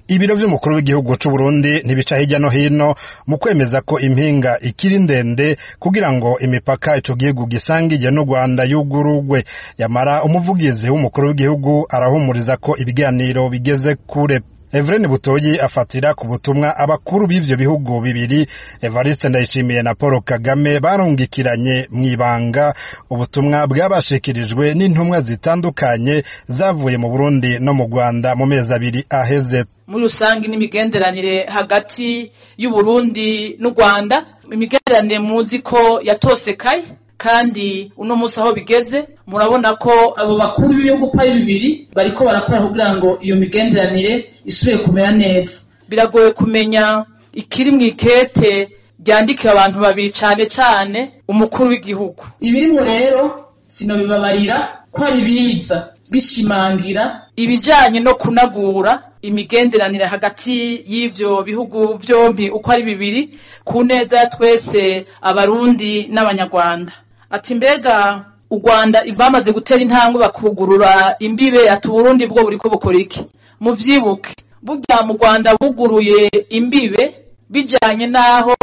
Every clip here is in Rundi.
ibiro vy'umukuru w'igihugu c'u Burundi ntibica hirya no hino mu kwemeza ko impinga ikiri ndende kugira ngo imipaka ico gihugu gisangiye n'u Rwanda yugurugwe yamara umuvugizi w'umukuru w'igihugu arahumuriza ko ibiganiro bigeze kure Evrene Butoyi afatira ku butumwa abakuru b'ivyo bihugu bibiri Evariste Ndayishimiye na Paul Kagame barungikiranye mw'ibanga ubutumwa bwabashikirijwe n'intumwa zitandukanye zavuye mu Burundi no mu Rwanda mu mezi abiri aheze muri rusange n'imigenderanire hagati y'Uburundi n'u Rwanda imigenderanire muzi ko yatosekaye kandi uno musi aho bigeze murabona ko abo bakuru b'ibihugu uko ari bibiri bariko barakora kugira ngo iyo migenderanire isubire kumera neza biragoye kumenya ikiri mw'ikete ryandikira abantu babiri cane cane umukuru w'igihugu ibirimwo rero sinobibabarira ko ari biza bishimangira ibijanye no kunagura imigenderanire hagati y'ivyo bihugu vyompi uko ari bibiri ku neza ya twese abarundi n'abanyarwanda ati mbega u Rwanda bamaze gutera intambwe bakugurura imbibe ati Burundi bwo buriko bukora iki muvyibuke burya mu Rwanda buguruye imbibe bijanye n'aho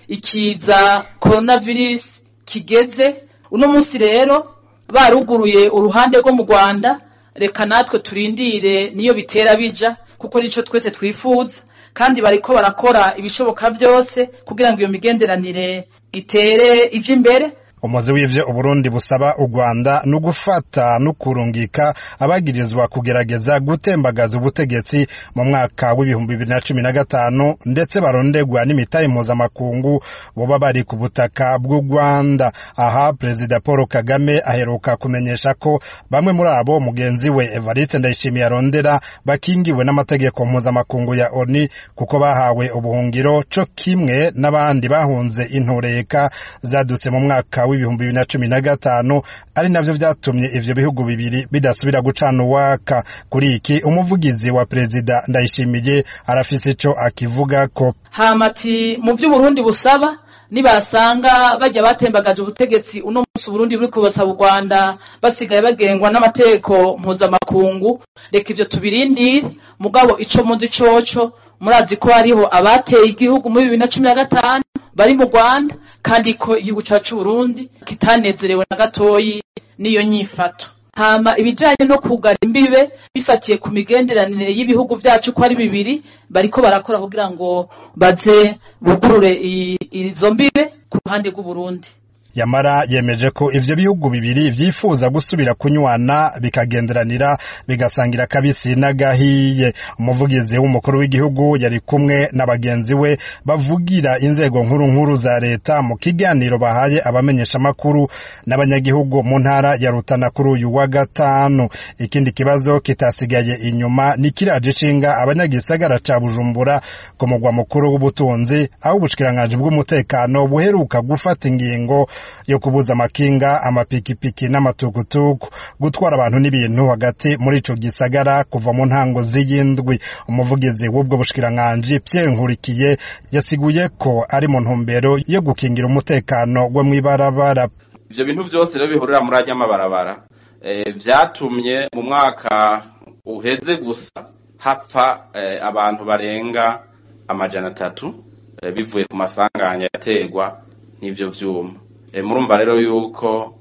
ikiza coronavirus kigeze uno munsi rero baruguruye uruhande rwo mu Rwanda reka natwe turindire niyo bitera bija kuko nico twese twifuza kandi bariko barakora ibishoboka byose kugira ngo iyo migenderanire itere ije imbere umuzi w'ivyo uburundi busaba u rwanda ni ugufata no kurungika abagirizwa kugerageza gutembagaza ubutegetsi mu mwaka w'ibihumbi bibiri na cumi na gatanu ndetse barondegwa n'imitahe mpuzamakungu boba bari ku butaka bw'u rwanda aha perezida paul kagame aheruka kumenyesha ko bamwe muri abo mugenzi we evariste ndayishimiye arondera bakingiwe n'amategeko mpuzamakungu ya oni kuko bahawe ubuhungiro co kimwe n'abandi bahunze intureka zadutse mu mwaka w'ibihumbi bibiri na cumi na gatanu ari navyo vyatumye ivyo bihugu bibiri bidasubira gucana uwaka kuri iki umuvugizi wa perezida ndayishimiye arafise ico akivugako hamati mu vy'uburundi busaba nibasanga bajya batembagaje ubutegetsi uno munsi uburundi buri kubasaba u rwanda basigaye bagengwa n'amategeko mpuzamakungu reka ivyo tubirindire mugabo ico muzi coco murazi ko hariho abateye igihugu muri bibiri na cumi na gatanu bari mu rwanda kandi ko igihugu cacu Burundi kitanezerewe na gatoyi n'iyo nyifato hama ibijanye no kugara imbibe bifatiye ku migenderanire y'ibihugu vyacu ko ari bibiri bariko barakora kugira ngo baze bugurure izo mbibe ku ruhande rw'uburundi yamara yemeje ko ivyo bihugu bibiri vyifuza gusubira kunywana bikagenderanira bigasangira kabisi n'agahiye umuvugizi w'umukuru w'igihugu yari kumwe na bagenzi we bavugira inzego nkuru nkuru za leta mu kiganiro bahaye abamenyesha makuru n'abanyagihugu mu ntara ya Rutana kuri uyu wa gatanu ikindi kibazo kitasigaye inyuma ni kiraje ishinga abanyagisagara ca Bujumbura ku mugwa mukuru w'ubutunzi aho ubushikiranganje bw'umutekano buheruka gufata ingingo yo kubuza amakinga amapikipiki n'amatukutuku gutwara abantu n'ibintu hagati muri ico gisagara kuva mu ntango z'iyindwi umuvugizi w'ubwo bushikiranganji Pierre Nkurikiye yasiguye ko ari mu ntumbero yo gukingira umutekano wo mw'ibarabara ivyo bintu vyose rero bihurira muri arya mabarabara e, vyatumye mu mwaka uheze gusa hapfa e, abantu barenga amajana atatu e, bivuye ku masanganya yategwa n'ivyo vyuma murumva rero yuko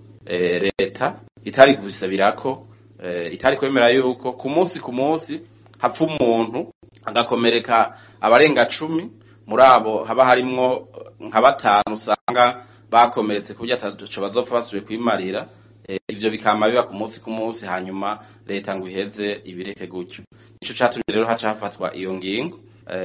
leta itari kubisabirako itari kwemera yuko ku munsi ku munsi hapfa umuntu agakomereka abarenga cumi muri abo haba harimwo nka batanu usanga bakomeretse ku buryo ataco bazopfa basubiye kwimarira ivyo bikama biba ku munsi ku munsi hanyuma leta ngo iheze ibireke gutyo nico catumye rero haca hafatwa iyo ngingo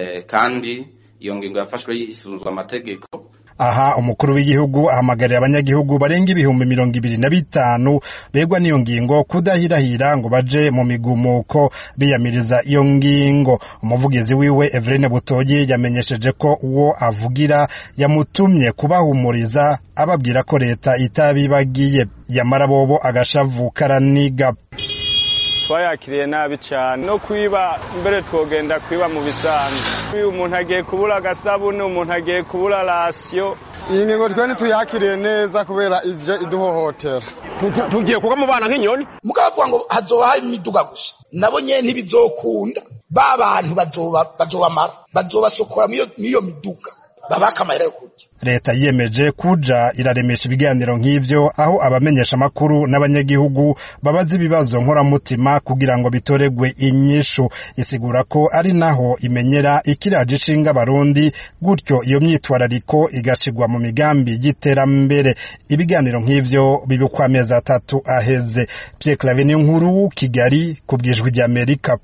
kandi iyo ngingo yafashwe yisunzwe amategeko aha umukuru w'igihugu ahamagarira abanyagihugu barenga ibihumbi mirongo ibiri na bitanu begwa n'iyo ngingo kudahirahira ngo baje mu migumuko biyamiriza iyo ngingo umuvugizi wiwe Evrene Butoyi yamenyesheje ko uwo avugira yamutumye kubahumuriza ababwira ko leta itabibagiye yamara bobo agashavu karaniga twayakiriye nabi cyane no kwiba mbere twogenda kwiba mu bisanzwe umuntu agiye kubura agasabune umuntu agiye kubura rasiyo iyi ngingo twe ntituyakiriye neza kubera ije iduhohotera tugiye kuba mu bana nk'inyoni mukavuga ngo hazoba hari imiduga gusa nabo nyene ntibizokunda ba bantu bazobamara bazobasokora n'iyo miduga babaka amahera yo kurya leta yiyemeje kuja iraremesha ibiganiro nk'ivyo aho abamenyesha amakuru n'abanyagihugu babaza ibibazo nkoramutima kugira ngo bitoregwe inyishu isigura ko ari naho imenyera ikiraje ishinga abarundi gutyo iyo myitwarariko igashigwa mu migambi y'iterambere ibiganiro nk'ivyo bibikwa amezi atatu aheze Pierre Claver nkuru Kigali ku bwijwi ry'Amerika